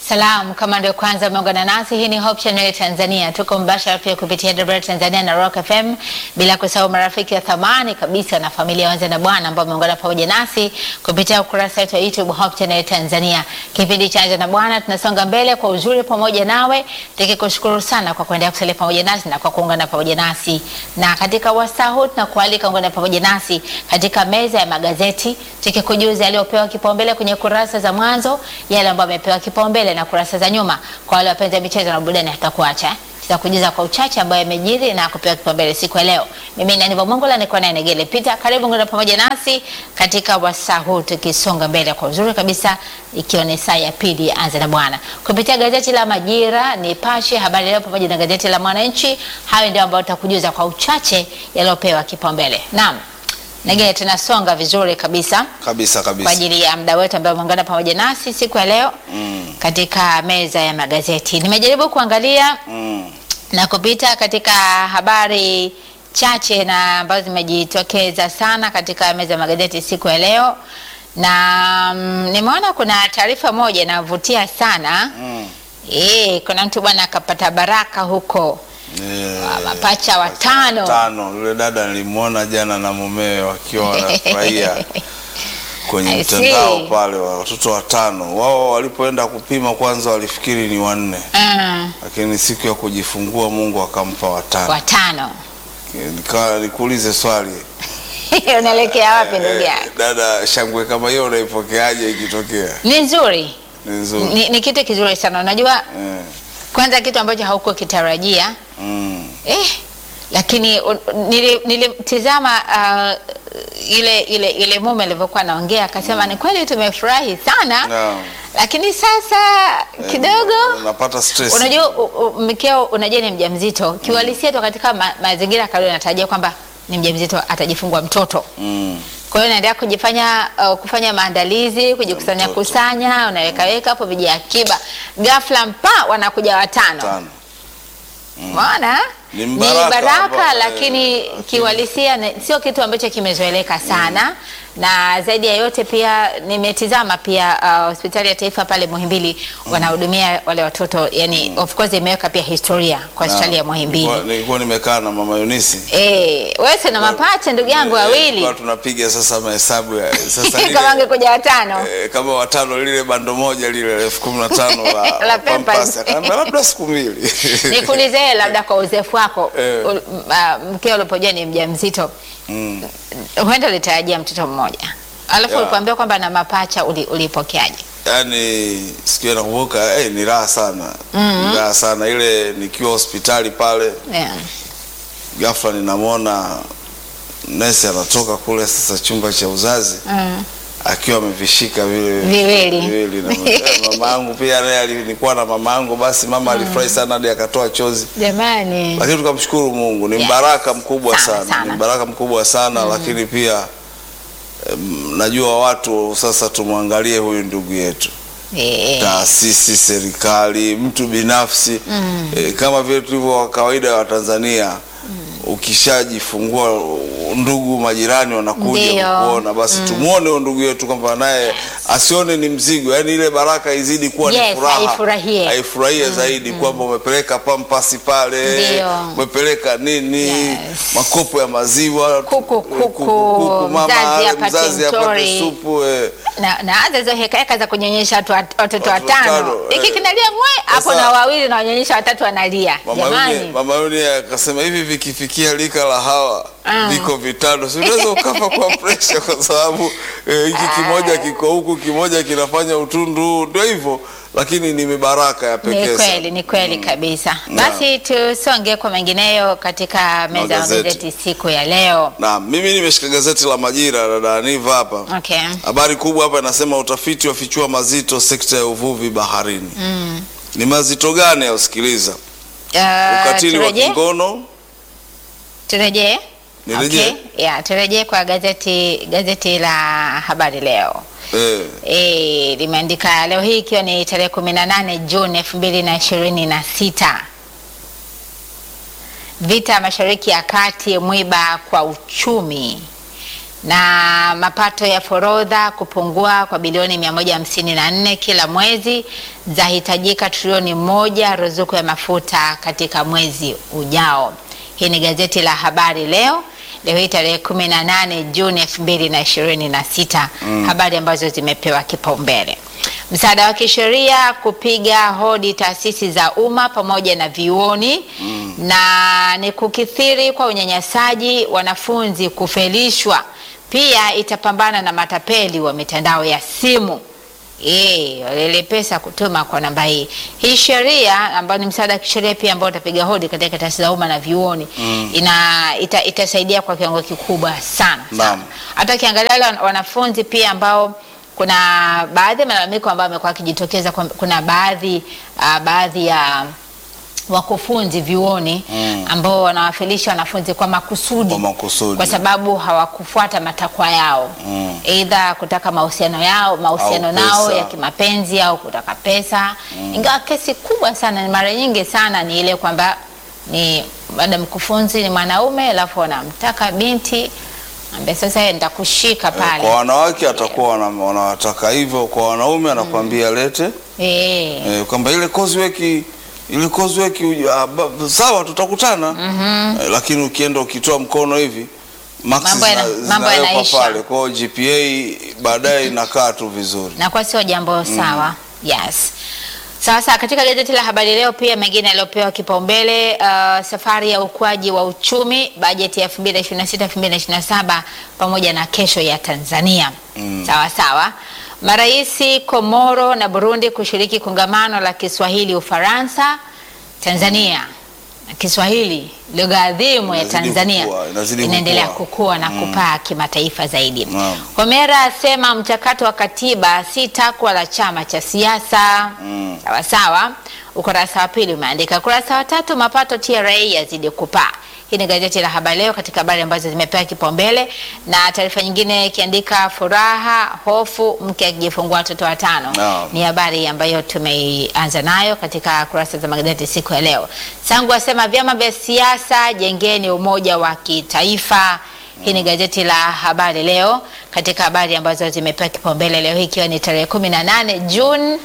Salamu kama ndio kwanza umeungana nasi, hii ni Hope Channel Tanzania. Tuko mbashara pia kupitia DW Tanzania na Rock FM, bila kusahau marafiki wa thamani kabisa na familia wanza na bwana ambao wameungana pamoja nasi kupitia ukurasa wetu wa YouTube Hope Channel Tanzania. Kipindi cha Anza na Bwana tunasonga mbele kwa uzuri pamoja nawe, tukikushukuru sana kwa kuendelea kusalia pamoja nasi na kwa kuungana pamoja nasi, na katika wasaa huu tunakualika ungana pamoja nasi katika meza ya magazeti, tukikujuza yaliyopewa kipaumbele kwenye kurasa za mwanzo, yale ambayo yamepewa kipaumbele na kurasa za nyuma. Kwa wale wapenzi wa michezo na burudani, hatutakuacha tutakujuza kwa uchache ambayo yamejiri na kupewa kipaumbele siku ya leo. Mimi ni Aniva Mongola, niko naye Negele Peter. Karibu ngana pamoja nasi katika wasaa huu tukisonga mbele kwa uzuri kabisa, ikiwa ni saa ya pili ya Anza na Bwana kupitia gazeti la Majira, Nipashe, Habari Leo pamoja na gazeti la Mwananchi. Hayo ndio ambayo tutakujuza kwa uchache yaliyopewa kipaumbele. Naam. Negele, tunasonga vizuri kabisa kabisa kwa kabisa. ajili ya muda wetu ambao umeungana pamoja nasi siku ya leo Mm, katika meza ya magazeti. Nimejaribu kuangalia mm, na kupita katika habari chache na ambazo zimejitokeza sana katika meza ya magazeti siku ya leo, na mm, nimeona kuna taarifa moja inavutia sana mm. e, kuna mtu bwana akapata baraka huko Eh, mapacha watano. tano. Yule dada nilimwona jana na mumewe wakiwa wanafurahia kwenye I see. mtandao pale, wa watoto watano. Wao walipoenda kupima kwanza walifikiri ni wanne, mm, lakini siku ya kujifungua Mungu akampa watano. watano Nikawa nikuulize swali unaelekea wapi ndugu eh, yangu? dada, shangwe kama hiyo unaipokeaje ikitokea? Ni nzuri, Ni nzuri ni, ni kitu kizuri sana. Unajua, eh, kwanza kitu ambacho hauko kitarajia mm, Eh, lakini un- nili- nilimtizama uh, ile ile ile mume alivyokuwa anaongea akasema, ni kweli tumefurahi sana naam. lakini sasa kidogo unapata stress. unajua u- u- mkeo unajua ni mjamzito kiuhalisia tu katika ma, mazingira ya kawaida natarajia kwamba ni mjamzito atajifungua mtoto mm. kwa hiyo unaendelea kujifanya uh, kufanya maandalizi kujikusanya Mtoto. kusanya unaweka weka hapo viji akiba ghafla mpa wanakuja watano tano. Umeona? Ni Ni mbaraka baraka ambao, lakini eh, kiuhalisia ni- sio kitu ambacho kimezoeleka sana na zaidi ya yote pia nimetizama pia uh, hospitali ya taifa pale Muhimbili wanahudumia wale watoto yani of course imeweka pia historia kwa hospitali ya Muhimbili. Nilikuwa- Nilikuwa nimekaa na mama Yunisi Eh, wewe si na mapacha ndugu yangu Eh, wawili tulikuwa tunapiga sasa mahesabu ya sasa lile, kama angekuja watano. eh, kama watano lile bando moja lile elfu kumi na tano la, La la Pampers. Pampers. Akaambia labda siku mbili Nikuulize wewe labda kwa uzoefu wako Eh. ul- m- ah, mkeo ulipojua ni mjamzito mm. huenda ulitarajia mtoto mmoja alafu Ya. ulipoambiwa kwamba na mapacha uli- ulipokeaje? Yaani siku hiyo nakumbuka eh, ni raha sana ni raha sana ile nikiwa hospitali pale Yeah. ghafla ninamwona nesi anatoka kule sasa chumba cha uzazi Mm. akiwa amevishika vile Viwili. viwili na eh, mama yangu pia naye alikuwa na mama yangu basi mama alifurahi sana hadi akatoa chozi Jamani, lakini tukamshukuru Mungu, ni Yes. mbaraka mkubwa Sana, sana, sana. ni mbaraka mkubwa sana lakini pia em, najua watu sasa tumwangalie huyu ndugu yetu, Eh, taasisi, serikali, mtu binafsi eh, kama vile tulivyo wa kawaida wa Tanzania ukishajifungua ndugu majirani wanakuja Ndio. kukuona, basi tumuone huyo ndugu yetu kwamba naye asione ni mzigo, yaani ile baraka izidi kuwa Yes, ni furaha, aifurahie. aifurahie zaidi kwamba umepeleka pampasi pale, Ndio. umepeleka nini, Yes. makopo ya maziwa, Kuku, eh, kuku, mama mzazi apate mzazi apate mtori. supu eh. na na hata hizo hekaheka za kunyonyesha watu wat- watoto Watu watano, watano, hiki eh. kinalia mwe hapo Sasa- na wawili na wanyonyesha watatu wanalia. Mama Yuni, Jamani, mama Yuni akasema hivi vikifikia lika la hawa Ah. viko vitano, si unaweza ukafa kwa presha, kwa sababu eh, hiki kimoja kiko huku, kimoja kinafanya utundu, ndio hivyo, lakini ni mibaraka ya ni pekee kweli, sana. ni kweli kabisa. Na- Basi tusonge kwa mengineyo katika meza ya Magazeti. magazeti siku ya leo. Na mimi nimeshika gazeti la Majira, dada Aniva hapa Okay. Habari kubwa hapa inasema utafiti wafichua mazito sekta ya uvuvi baharini. Ni mazito gani? Ausikiliza, Uh, ukatili wa turejee? kingono. Turejee? Nirejee? Okay. Yeah, turejee kwa gazeti gazeti la Habari Leo. Eh, E, limeandika leo hii ikiwa ni tarehe kumi na nane Juni elfu mbili na ishirini na sita vita mashariki ya kati mwiba kwa uchumi na mapato ya forodha kupungua kwa bilioni 154 kila mwezi, zahitajika trilioni moja ruzuku ya mafuta katika mwezi ujao. Hii ni gazeti la Habari Leo leo hii tarehe 18 Juni 2026. Habari ambazo zimepewa kipaumbele. Msaada wa kisheria kupiga hodi taasisi za umma pamoja na vyuoni na ni kukithiri kwa unyanyasaji, wanafunzi kufelishwa. Pia itapambana na matapeli wa mitandao ya simu. Eh, ile pesa kutuma kwa namba hii. Hii sheria ambayo ni msaada wa kisheria pia ambao utapiga hodi katika taasisi za umma na vyuoni ina ita, itasaidia kwa kiwango kikubwa sana. Naam. sana. Hata ukiangalia wale wanafunzi pia ambao kuna baadhi ya malalamiko ambayo amekuwa akijitokeza kwamba kuna baadhi uh, baadhi ya wakufunzi vyuoni Mm. ambao wanawafilisha wanafunzi kwa makusudi Kwa makusudi. kwa sababu hawakufuata matakwa yao Mm. aidha kutaka mahusiano yao mahusiano Au nao pesa. ya kimapenzi au kutaka pesa ingawa kesi kubwa sana ni mara nyingi sana ni ile kwamba ni baada mkufunzi ni mwanaume alafu wanamtaka binti ambaye sasa yeye nitakushika pale Kwa wanawake atakuwa wana- wanawataka hivyo, kwa wanaume anakwambia lete eh eh, kwamba ile coursework ile coursework uj- ah, ba- sawa tutakutana eh, lakini ukienda ukitoa mkono hivi marks Mambo yana- zina- mambo zinawekwa yanaisha. pale, kwa hiyo GPA baadaye inakaa tu vizuri. na kwa sio jambo sawa. Yes. Sasa katika gazeti la Habari Leo pia mengine yaliyopewa kipaumbele, uh, safari ya ukuaji wa uchumi, bajeti ya 2026 2027 pamoja na kesho ya Tanzania. Sawa sawa. Maraisi Komoro na Burundi kushiriki kongamano la Kiswahili Ufaransa. Tanzania Kiswahili lugha adhimu ya Inazidi Tanzania kukua, inazidi inaendelea kukua. kukua na kupaa kimataifa zaidi. Naam. Homera asema mchakato wa katiba si takwa la chama cha siasa. Mm. Sawa sawa. Ukurasa wa pili umeandika. Ukurasa wa tatu, mapato TRA yazidi kupaa. Hii ni gazeti la Habari Leo katika habari ambazo zimepewa kipaumbele, na taarifa nyingine ikiandika furaha, hofu, mke akijifungua watoto watano. Naam. Ni habari ambayo tumeianza nayo katika kurasa za magazeti siku ya leo. Sangu asema vyama vya siasa jengeni umoja wa kitaifa. Hii ni gazeti la Habari Leo katika habari ambazo zimepewa kipaumbele leo hii ikiwa ni tarehe 18 Juni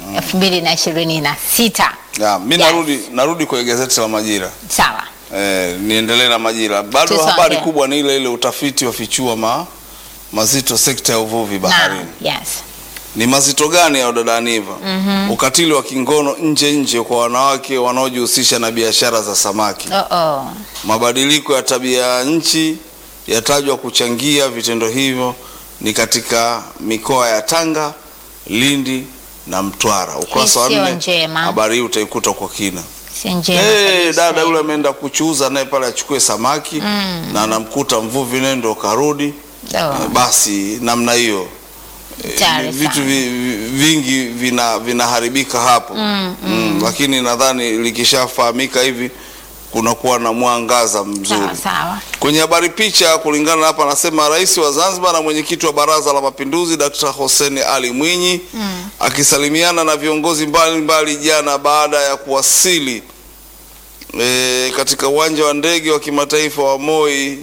2026. Ya, mi Yes. narudi narudi kwenye gazeti la Majira. Sawa. Eh, niendelee na Majira. Bado Tusonge. habari kubwa ni ile ile, utafiti wafichua ma, mazito sekta ya uvuvi baharini. Naam. Yes. Ni mazito gani ya dada Aniva? Ukatili wa kingono nje nje kwa wanawake wanaojihusisha na biashara za samaki. Oh oh. Mabadiliko ya tabia ya nchi yatajwa kuchangia vitendo hivyo ni katika mikoa ya Tanga, Lindi na Mtwara. Ukurasa wa Hii sio nne, njema. habari hii utaikuta kwa kina. Si njema Eh, kabisa. dada yule ameenda kuchuuza naye pale achukue samaki na anamkuta mvuvi nendo karudi. Oh. Eh, Basi namna hiyo eh, Hatari vitu sana. vi, vi- vingi vina vinaharibika hapo Mm, lakini nadhani likishafahamika hivi kunakuwa na mwangaza mzuri. Sawa sawa. Kwenye habari picha, kulingana na hapa, anasema rais wa Zanzibar na mwenyekiti wa Baraza la Mapinduzi Dkt. Hussein Ali Mwinyi akisalimiana na viongozi mbalimbali jana baada ya kuwasili e, katika uwanja wa ndege wa kimataifa wa Moi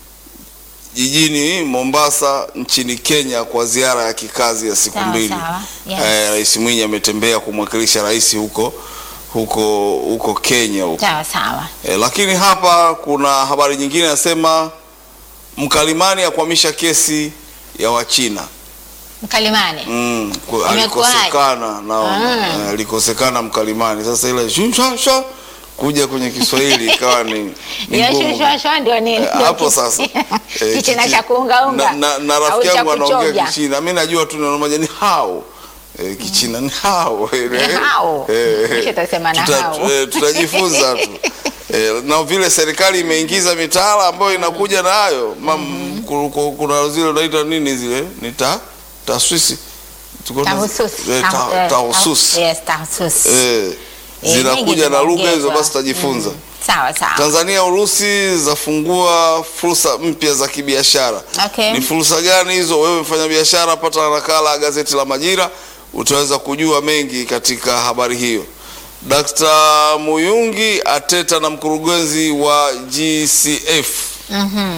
jijini Mombasa nchini Kenya kwa ziara ya kikazi ya siku Sawa, mbili. sawa. Yes. Eh, Rais Mwinyi ametembea kumwakilisha rais huko huko huko Kenya huko. Sawa sawa. E, lakini hapa kuna habari nyingine inasema mkalimani akwamisha kesi ya Wachina. Mkalimani. Mm, ku- Imekuwaje? alikosekana naona Mm. eh, alikosekana mkalimani. Sasa ile shusha kuja kwenye Kiswahili ikawa ni, ni Hiyo ngumu. shosho ndio nini? Eh, hapo sasa eh, Kichina kichi- cha kuungaunga. na, na, na au rafiki cha yangu anaongea kuchovya. Kichina, mi najua tu neno moja ni hao eh, Kichina ni hao Ni hao. Kisha utasema na Tuta- hao. eh, tutajifunza tu eh, na vile serikali imeingiza mitaala ambayo inakuja na hayo Mam- ku- ku- kuna zile unaita nini zile ni ta taswisi Tuko na- Tahususi. eh, Tahu- ta- eh, tahususi Yes, tahususi. eh, Eh, zinakuja nyingi na lugha hizo, zimeongezwa. basi tutajifunza. Sawa sawa. Tanzania Urusi zafungua fursa mpya za kibiashara. Okay. Ni fursa gani hizo? Wewe mfanya biashara, pata nakala ya gazeti la Majira, utaweza kujua mengi katika habari hiyo. Dkt. Muyungi ateta na mkurugenzi wa GCF Mhm.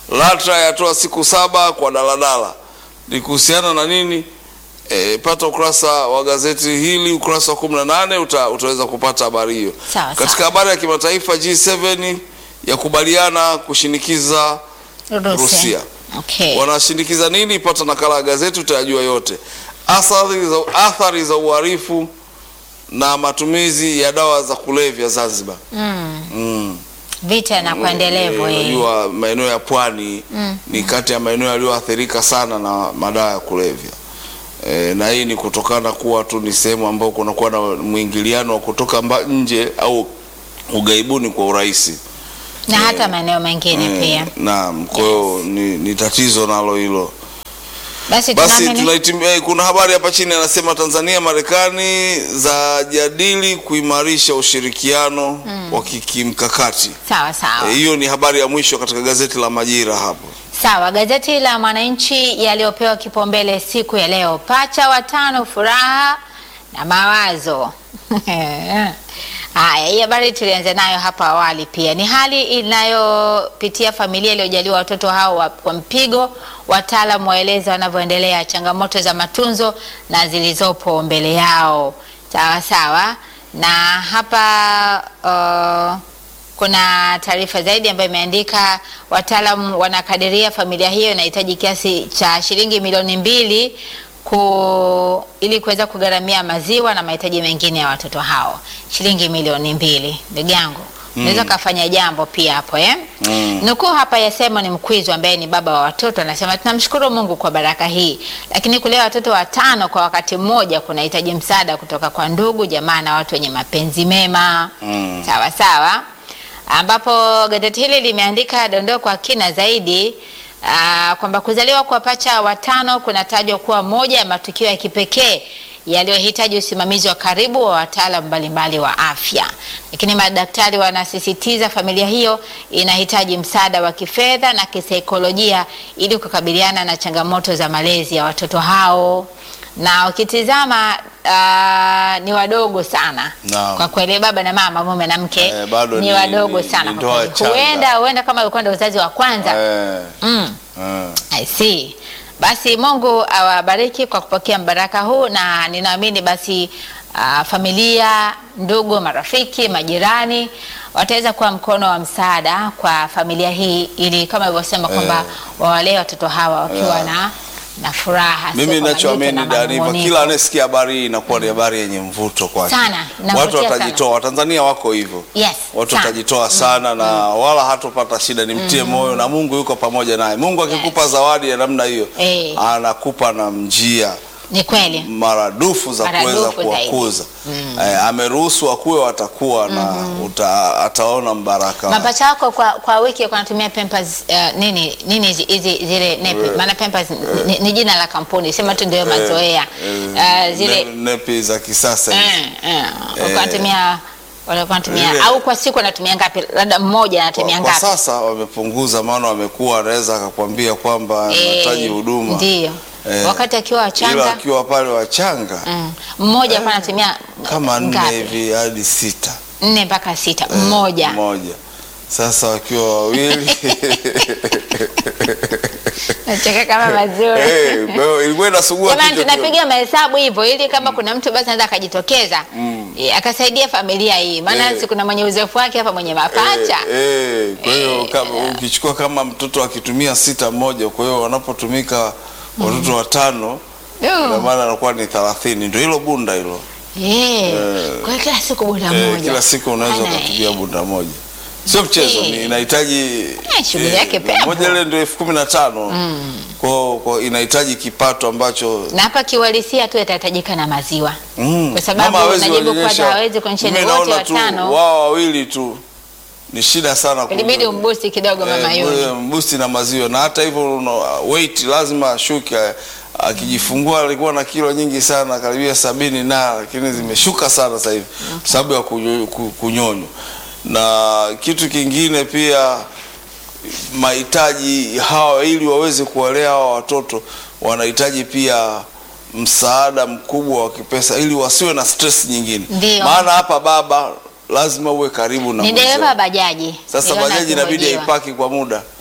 LATRA yatoa siku saba kwa daladala. Ni kuhusiana na nini? E, pata ukurasa wa gazeti hili ukurasa wa 18 uta, utaweza kupata habari hiyo. Sawa, Katika sawa. habari ya kimataifa G7 yakubaliana kushinikiza Rusia. Okay. wanashinikiza nini? Pata nakala ya gazeti utayajua yote. Athari za, athari za uhalifu na matumizi ya dawa za kulevya Zanzibar. Mm. Mm. Vita na kuendelevu Eh, hii. Unajua maeneo ya pwani ni kati ya maeneo yaliyoathirika sana na madawa ya kulevya. E, na hii ni kutokana kuwa tu ni sehemu ambayo kunakuwa na mwingiliano wa kutoka mba, nje au ugaibuni kwa urahisi. na hata maeneo mengine Eh, pia. Naam, kwa hiyo ni, ni tatizo nalo hilo. Basi Basi tunaamini tunaitimia, eh, kuna habari hapa chini anasema Tanzania Marekani za jadili kuimarisha ushirikiano wa kimkakati. sawa sawa. Eh, Hiyo ni habari ya mwisho katika gazeti la Majira hapo. Sawa, gazeti la Mwananchi yaliyopewa kipaumbele siku ya leo, pacha watano, furaha na mawazo. Haya, hii habari tulianza nayo hapa awali. Pia ni hali inayopitia familia iliyojaliwa watoto hao wa, wa mpigo. Wataalamu waeleza wanavyoendelea, changamoto za matunzo na zilizopo mbele yao. Sawa sawa, na hapa uh, kuna taarifa zaidi ambayo imeandika wataalamu wanakadiria familia hiyo inahitaji kiasi cha shilingi milioni mbili ku, ili kuweza kugharamia maziwa na mahitaji mengine ya watoto hao. Shilingi milioni mbili, ndugu yangu unaweza ukafanya jambo pia hapo eh? Mm. Nukuu hapa ya Simon Mkwizu ambaye ni baba wa watoto anasema, tunamshukuru Mungu kwa baraka hii, lakini kulea watoto watano kwa wakati mmoja kunahitaji msaada kutoka kwa ndugu, jamaa na watu wenye mapenzi mema Mm. sawa sawa, ambapo gazeti hili limeandika dondoo kwa kina zaidi aa, kwamba kuzaliwa kwa pacha watano kunatajwa kuwa moja ya matukio ya kipekee yaliyohitaji usimamizi wa karibu wa wataalamu mbalimbali wa afya, lakini madaktari wanasisitiza familia hiyo inahitaji msaada wa kifedha na kisaikolojia ili kukabiliana na changamoto za malezi ya watoto hao na ukitizama uh, ni wadogo sana Naam. kwa kweli, baba na mama, mume na mke Eh, bado ni, ni- wadogo ni- sana ni kwa ndoa kweli. changa. Huenda huenda kama ulikuwa ndo uzazi wa kwanza Eh, mm. eh. I see. Basi Mungu awabariki kwa kupokea mbaraka huu, na ninaamini basi uh, familia, ndugu, marafiki, majirani wataweza kuwa mkono wa msaada kwa familia hii, ili kama ilivyosema kwamba wawalee watoto hawa wakiwa na na furaha. sio Mimi kwa ninachoamini majuto na Daniva, manung'uniko. kila anayesikia habari hii inakuwa ni habari yenye mvuto kwake. Sana, inavutia Watu sana. watajitoa, Watanzania wako hivyo. Yes, Watu sana. watajitoa sana na wala hatopata shida, nimtie moyo na Mungu yuko pamoja naye. Mungu akikupa zawadi ya namna hiyo Eh. anakupa na njia Ni kweli. maradufu za Maradufu kuweza zaidi. kuwakuza. Eh, ameruhusu wakuwe watakuwa na uta, ataona mbaraka. wake. Mapacha wako kwa, kwa wiki kunatumia Pampers uh, nini nini hizi hizi zile nepi maana Pampers ni, ni jina la kampuni sema tu ndio mazoea Eh, uh, zile ne- nepi za kisasa hizi. eh, eh, wanatumia walikuwa wanatumia Ile- au kwa siku wanatumia ngapi? Labda mmoja anatumia Kwa, kwa ngapi? sasa wamepunguza, maana wamekuwa anaweza akakwambia kwamba anahitaji Eh, huduma Ndio. Eh, Wakati akiwa ila wachanga akiwa pale wachanga mm, mmoja alikuwa anatumia kama nne ngapi? hivi hadi sita nne mpaka sita mmoja. mmoja. Sasa wakiwa wawili Nacheka kama mazuri. Eh, kwa hiyo ilikuwa inasugua Jamani, kichwa kidogo. tunapiga mahesabu hivyo ili kama kuna mtu basi anaweza akajitokeza eh, akasaidia familia hii, maana Eh. si kuna mwenye uzoefu wake hapa, mwenye mapacha Eh, eh, kwa hiyo Eh, kama ukichukua kama mtoto akitumia sita mmoja, kwa hiyo wanapotumika watoto watano ina Du. maana anakuwa ni thelathini. Ndio hilo bunda hilo. Eh, kwa hiyo kila siku bunda Eh, moja kila siku unaweza Bana, ukatumia bunda moja, sio mchezo. Eh. Ni inahitaji Eh, shughuli yake pepo. moja ile ndio elfu kumi na tano kwa kwa inahitaji kipato ambacho na hapa kiuhalisia tu yatahitajika na maziwa mm, Kwa sababu mama hawezi unajibu kuonyesha. kwamba hawezi kuonyesha Mimi ni wote naona tu watano. wao wawili tu ni shida sana ilibidi kunywa. umbusti kidogo mama Eh, yule. mbusti na maziwa na hata hivyo una- weight lazima ashuke. Akijifungua alikuwa na kilo nyingi sana karibia sabini na lakini zimeshuka sana sasa hivi kwa sababu ya kunyo- ku- kunyonywa. Na kitu kingine pia mahitaji hawa, ili waweze kuwalea hawa watoto, wanahitaji pia msaada mkubwa wa kipesa ili wasiwe na stress nyingine. Ndio. Maana hapa baba lazima uwe karibu na Ni mwenzako. dereva bajaji. Sasa Niliona bajaji inabidi akihojiwa. aipaki kwa muda,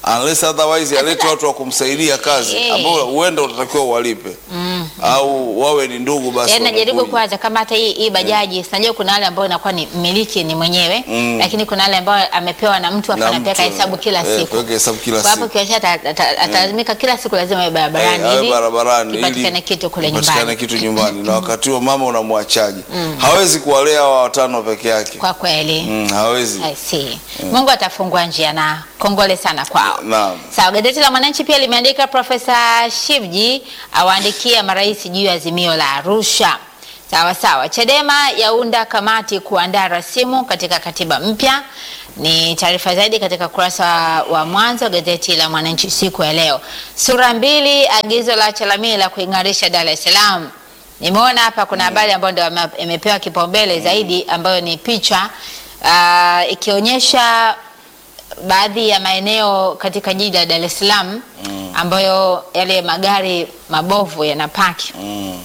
unless otherwise alete watu wa kumsaidia kazi Eh. ambao huenda utatakiwa uwalipe au wawe ni ndugu basi Yaani najaribu wanakuja. kuwaza kama hata hii, hii bajaji sinajua kuna wale ambao inakuwa ni mmiliki ni mwenyewe Mm. lakini kuna wale ambao amepewa na mtu afa Na anapeka mtu, hesabu kila eh, siku. kuweka hesabu kila Kwa hapo siku. kiasi ata- ata- atalazimika kila siku lazima awe barabarani Eh, awe ili barabarani kipatikane ili kitu kule kipatikane nyumbani. kitu nyumbani na wakati huo mama unamwachaji hawezi kuwalea hawa watano peke yake Kwa kweli. mm, hawezi I see. Mungu atafungua njia na kongole sana kwao. Naam. Sawa, gazeti la Mwananchi pia limeandika Profesa Shivji awaandikia marais juu ya azimio la Arusha. Sawa sawa. Chadema yaunda kamati kuandaa rasimu katika katiba mpya. Ni taarifa zaidi katika kurasa wa mwanzo wa gazeti la Mwananchi siku ya leo. Sura mbili, agizo la Chalamila kuing'arisha Dar es Salaam. Nimeona hapa kuna habari ambayo ndio ame- imepewa kipaumbele zaidi ambayo ni picha ah, ikionyesha baadhi ya maeneo katika jiji la Dar es Salaam ambayo yale magari mabovu yanapaki. mm.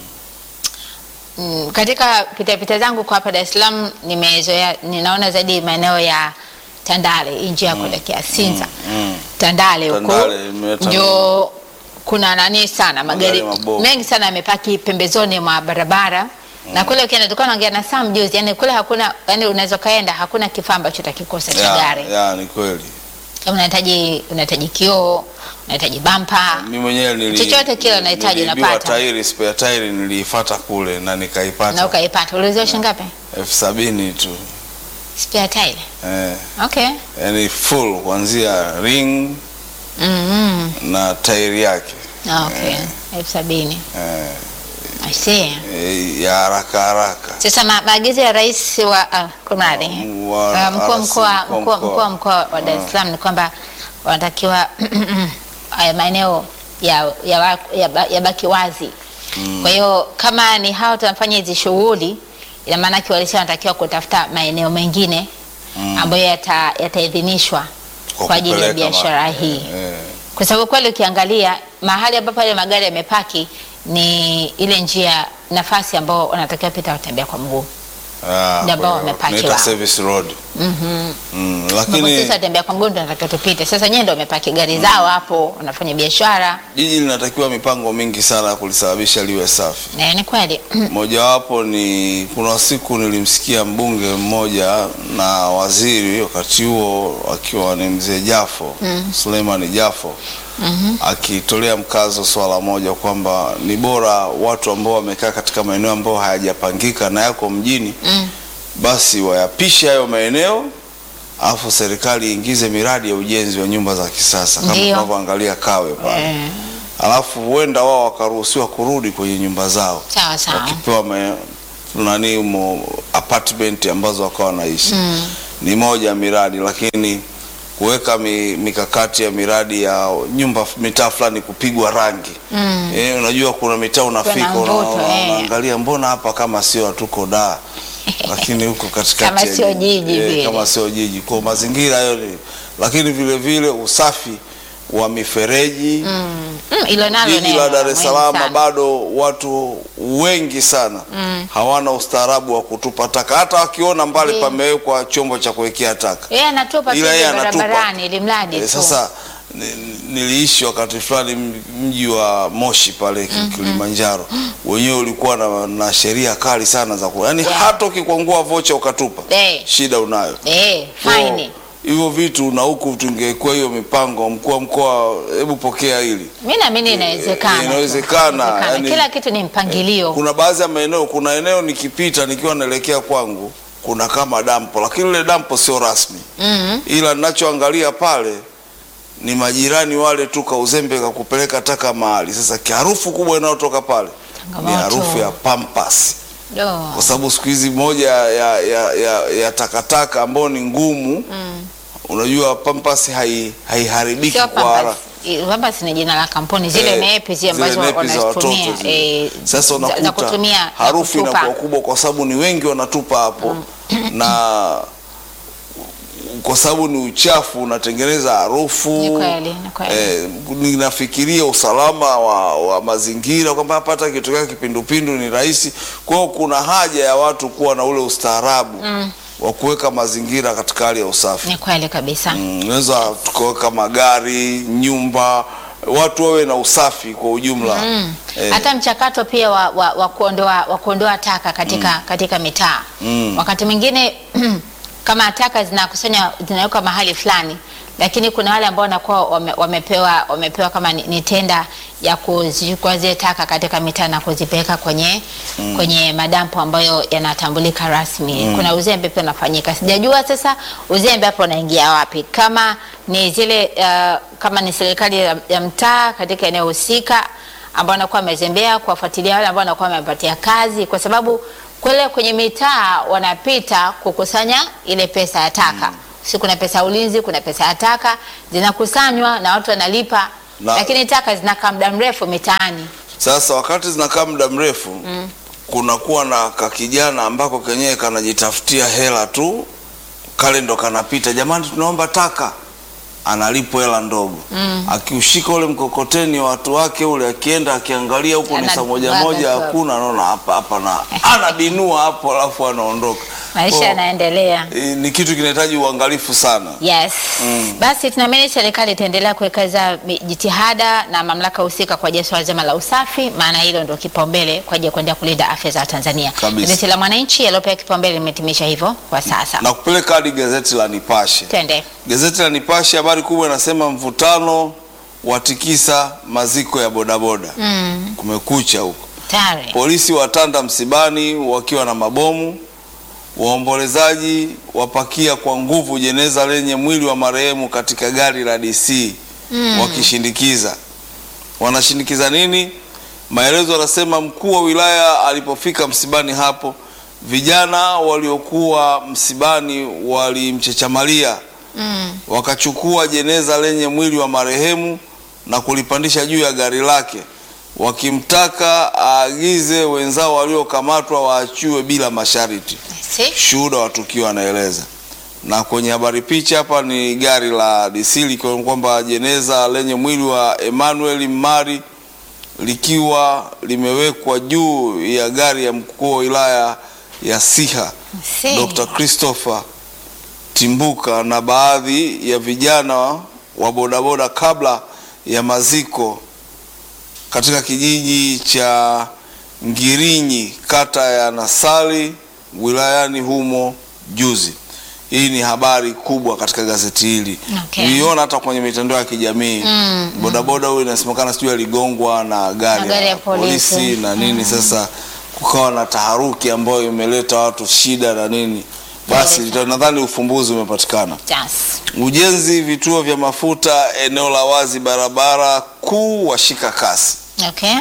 Mm, katika pitapita zangu kwa hapa Dar es Salaam nimezoea, ninaona zaidi maeneo ya Tandale, hii njia ya kuelekea Sinza mm. Tandale huko Tandale, imeleta ndio kuna nani sana magari Magari mabovu. mengi sana yamepaki pembezoni mwa barabara na kule ukienda tulikuwa naongea na Sam juzi, yani kule hakuna, yani unaweza kaenda hakuna kifaa ambacho utakikosa cha ya, gari ya, ni kweli kama unahitaji unahitaji kioo unahitaji bampa mi mwenyewe nili, Chochote kile unahitaji niliibiwa unapata. tairi spare tairi niliifata kule na na nikaipata ukaipata. Uliuziwa shilingi ngapi? elfu sabini tu Spare tire. eh, Okay. yani full kuanzia ring Mm na tairi yake -hmm. Okay. elfu sabini. eh, I see. eh, ya haraka haraka Sasa ma- maagizo ya rais wa uh, kumradhi Wa- uh, mkuu wa RC, mkoa mkuu wa mkuu wa- mkoa. mkuu wa mkoa wa Dar es Salaam ni kwamba wanatakiwa haya maeneo ya ya, wa- ya, ba- yabaki wazi. Kwa hiyo kama ni hao tunafanya hizi shughuli, ina maana kiwalisia wanatakiwa kutafuta maeneo mengine ambayo yata- yataidhinishwa Kwa kwa ajili ya kupeleka biashara ma- hii eh, kwa sababu kweli ukiangalia mahali ambapo yale magari yamepaki ni ile njia nafasi ambao wanatakiwa pita watembea kwa mguu ah, Ndio ambao kwa- wamepaki tunaita wao. service road mm, ambapo lakini sisi watembea kwa mguu ndio wanatakiwa tupite. Sasa nyewe ndio wamepaki gari zao hapo, wanafanya biashara jiji linatakiwa mipango mingi sana ya kulisababisha liwe safi na ni kweli mojawapo ni kuna siku nilimsikia mbunge mmoja na waziri wakati huo akiwa ni mzee Jafo Suleiman Jafo akitolea mkazo swala moja kwamba ni bora watu ambao wamekaa katika maeneo ambayo hayajapangika na yako mjini basi wayapishe hayo maeneo alafu serikali iingize miradi ya ujenzi wa nyumba za kisasa kama Ndiyo. tunavyoangalia Kawe pale Eh, alafu huenda wao wakaruhusiwa kurudi kwenye nyumba zao sawa sawa. wakipewa ma- nani mo apartment ambazo wakawa wanaishi ni moja ya miradi, lakini kuweka mi, mikakati ya miradi ya nyumba mitaa fulani kupigwa rangi eh, unajua kuna mitaa unafika Kuna una- mvuto, una- eh. unaangalia mbona hapa kama sio hatuko da lakini huko katikati Kama ya sio jiji, jiji eh, vile. kama sio jiji kwa mazingira hayo ni, lakini vile vile usafi wa mifereji Mm, ilo nalo Jiji neno la Dar es muhimu Salaam sana. bado watu wengi sana hawana ustaarabu wa kutupa taka, hata wakiona mbali Ndiyo. pamewekwa chombo cha kuwekea taka. Yeye anatupa tu Ila yeye ile anatupa. barabarani ili mradi Eh, tu. Sasa ni- niliishi wakati fulani m- mji wa Moshi pale Ki- Kilimanjaro, wenyewe ulikuwa na, na sheria kali sana za ku, yani Yeah. hata ukikwangua vocha ukatupa Eh. shida unayo. Eh, Kwa fine. hivyo vitu na huku tungekuwa hiyo mipango, mkuu wa mkoa, hebu pokea hili Mimi naamini inawezekana. tu. inawezekana, Inawezekana. yani- Kila kitu ni mpangilio. kuna baadhi ya maeneo, kuna eneo nikipita nikiwa naelekea kwangu kuna kama dampo, lakini ile dampo sio rasmi, Mhm. ila ninachoangalia pale ni majirani wale tu kauzembe kakupeleka taka mahali. Sasa kiharufu kubwa inayotoka pale ni Changamoto. harufu ya pampas, Do. kwa sababu siku hizi moja ya, ya, ya, ya takataka ambayo ni ngumu unajua pampas hai- haiharibiki Sio kwa haraka. Pampers. Pampers ni jina la kampuni zile Eh, nepi zile zile ambazo nepi za watoto wanazitumia zile. eh, Sasa za- za unakuta kutumia na harufu kutupa. inakuwa kubwa kwa sababu ni wengi wanatupa hapo na kwa sababu ni uchafu unatengeneza harufu. Ni kweli, ni kweli. Eh, ninafikiria usalama wa, wa mazingira kwamba hapa hata kitokea kipindupindu ni rahisi. Kwa hiyo kuna haja ya watu kuwa na ule ustaarabu wa kuweka mazingira katika hali ya usafi. Ni kweli kabisa. Mm, Unaweza tukaweka magari, nyumba, watu wawe na usafi kwa ujumla. Eh, Hata mchakato pia wa, wa, wa kuondoa wa kuondoa taka katika katika mitaa Mm. wakati mwingine kama taka zinakusanya zinawekwa mahali fulani, lakini kuna wale ambao wanakuwa wame, wamepewa wamepewa kama ni, ni tenda ya kuzichukua zile taka katika mitaa na kuzipeleka kwenye kwenye madampo ambayo yanatambulika rasmi. Kuna uzembe pia unafanyika, sijajua sasa uzembe hapo unaingia wapi, kama ni zile uh, kama ni serikali ya, ya mtaa katika eneo husika ambao wanakuwa wamezembea kuwafuatilia wale ambao wanakuwa wamepatia kazi, kwa sababu kule kwenye mitaa wanapita kukusanya ile pesa ya taka si kuna pesa ya ulinzi, kuna pesa ya taka zinakusanywa na watu wanalipa, Na- lakini taka zinakaa muda mrefu mitaani. Sasa wakati zinakaa muda mrefu kunakuwa na kakijana ambako kenyewe kanajitafutia hela tu, kale ndo kanapita, jamani, tunaomba taka, analipo hela ndogo akiushika ule mkokoteni watu wake ule, akienda akiangalia huko ni saa moja Anabwaga moja, tu. hakuna, anaona hapa hapa, na anabinua hapo, alafu anaondoka. Maisha Kwa- yanaendelea. Eh, ni kitu kinahitaji uangalifu sana. Yes. Basi tunaamini serikali itaendelea kuwekeza mi- jitihada na mamlaka husika kwa ajili ya swala zima la usafi, maana hilo ndio kipaumbele kwa ajili ya kuendelea kulinda afya za Tanzania. Kabisa. Gazeti la Mwananchi yaliyopewa kipaumbele limetimisha hivyo kwa sasa. Na kupeleka hadi gazeti la Nipashe. Twende. Gazeti la Nipashe habari kubwa inasema mvutano watikisa maziko ya bodaboda. Mm. Kumekucha huko. Tayari. Polisi watanda msibani wakiwa na mabomu. Waombolezaji wapakia kwa nguvu jeneza lenye mwili wa marehemu katika gari la DC wakishindikiza. Wanashindikiza nini? Maelezo yanasema mkuu wa wilaya alipofika msibani hapo, vijana waliokuwa msibani walimchechamalia Mm. wakachukua jeneza lenye mwili wa marehemu na kulipandisha juu ya gari lake, wakimtaka aagize wenzao waliokamatwa waachiwe bila masharti. Si? Shuhuda wa tukio anaeleza. Na kwenye habari picha hapa ni gari la DC likiwa kwamba jeneza lenye mwili wa Emmanuel Mari likiwa limewekwa juu ya gari ya mkuu wa wilaya ya Siha Si. Dr. Christopher Timbuka na baadhi ya vijana wa bodaboda kabla ya maziko katika kijiji cha Ngirinyi kata ya Nasali wilayani humo juzi. Hii ni habari kubwa katika gazeti hili. Okay. Niliona hata kwenye mitandao ya kijamii Mm, bodaboda huyu inasemekana sijui aligongwa na gari, Na gari ya polisi. na nini. Sasa kukawa na taharuki ambayo imeleta watu shida na nini, basi Kabisa. nadhani ufumbuzi umepatikana. Yes. Ujenzi vituo vya mafuta eneo la wazi barabara kuu washika kasi Okay.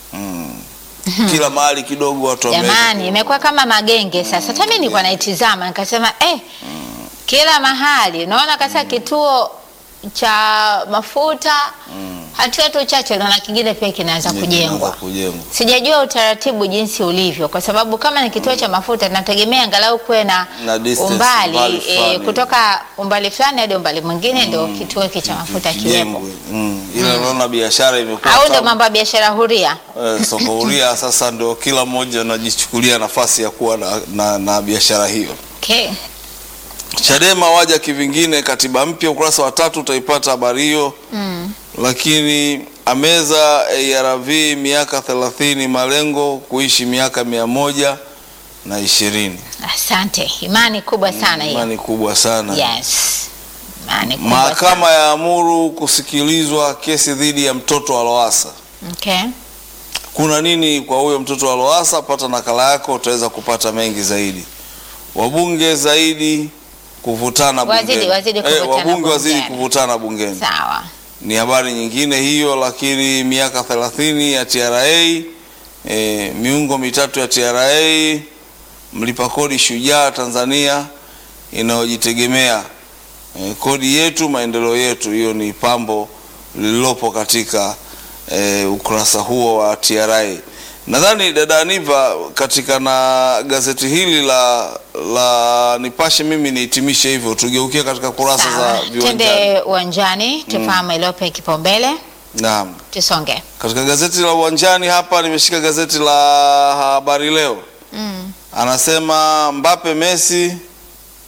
kila mahali kidogo watu wameweka Jamani, imekuwa kama magenge sasa. Hata mimi nilikuwa naitizama nikasema eh, kila mahali unaona kasa kituo cha mafuta hatua tu chache naona kingine pia kinaanza kujengwa. kujengwa. Sijajua utaratibu jinsi ulivyo, kwa sababu kama ni kituo cha mafuta nategemea angalau kuwe na, Na distance, umbali umbali eh, fulani. kutoka umbali fulani hadi umbali mwingine ndio kituo hiki cha mafuta kiwepo, Kijengwe. Mm. Ila unaona biashara imekuwa au ndio tamu. mambo ya biashara huria. Eh, soko huria sasa ndio kila mmoja anajichukulia nafasi ya kuwa na, na, na biashara hiyo. Okay. Chadema waja kivingine, katiba mpya, ukurasa wa tatu utaipata habari hiyo. Mm. Lakini ameza ARV miaka 30 malengo kuishi miaka mia moja na ishirini. Asante, imani kubwa sana hiyo. Imani kubwa sana. Yes. Imani kubwa sana. Mahakama ya amuru kusikilizwa kesi dhidi ya mtoto wa Lowassa. Okay. Kuna nini kwa huyo mtoto wa Lowassa? Pata nakala yako, utaweza kupata mengi zaidi. Wabunge zaidi kuvutana Wazidi- bungeni. wazidi kuvutana wabunge wazidi bungeni. kuvutana bungeni. Sawa. Ni habari nyingine hiyo, lakini miaka 30 ya TRA, e, miungo mitatu ya TRA, mlipa kodi shujaa Tanzania inayojitegemea e, kodi yetu maendeleo yetu. Hiyo ni pambo lililopo katika e, ukurasa huo wa TRA. Nadhani dada Aniva, katika na gazeti hili la la Nipashe, mimi nihitimishe hivyo, tugeukie katika kurasa Sawa. za viwanjani. Twende uwanjani tufahamu iliyopewa kipaumbele, Naam. tusonge. Katika gazeti la uwanjani hapa nimeshika gazeti la Habari Leo, Mm. anasema Mbappe Messi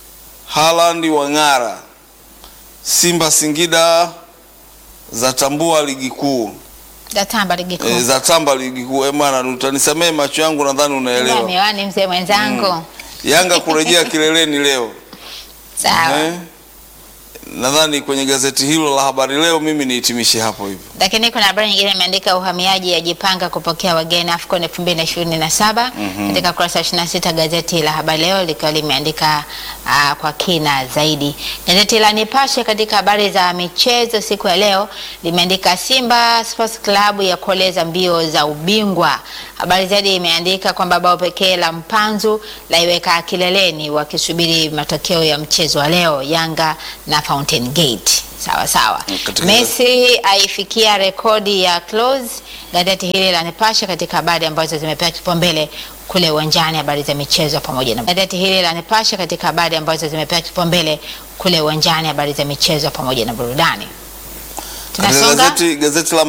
Haaland wang'ara. Simba Singida zatambua ligi kuu Datamba ligi kuu. e, zatamba ligi kuu. E bwana, utanisamee macho yangu, nadhani Ila unaelewa. miwani mzee mwenzangu. Yanga kurejea kileleni leo. Sawa. Eh, nadhani kwenye gazeti hilo la habari leo mimi nihitimishe hapo hivyo. Lakini kuna habari nyingine imeandika uhamiaji yajipanga kupokea wageni AFCON 2027 katika kurasa 26 gazeti la habari leo likiwa limeandika ah, kwa kina zaidi. Gazeti la Nipashe katika habari za michezo siku ya leo limeandika Simba Sports Club ya kuoleza mbio za ubingwa. Habari zaidi imeandika kwamba bao pekee la Mpanzu laiweka kileleni wakisubiri matokeo ya mchezo wa leo Yanga na Fountain Gate. Sawa sawa. Katika- Messi aifikia rekodi ya close. Gazeti hili la Nipashe katika habari ambazo zimepewa kipaumbele kule uwanjani, habari za michezo pamoja na gazeti hili la Nipashe katika habari ambazo zimepewa kipaumbele kule uwanjani, habari za michezo pamoja na burudani. Katika Tunasonga gazeti, gazeti la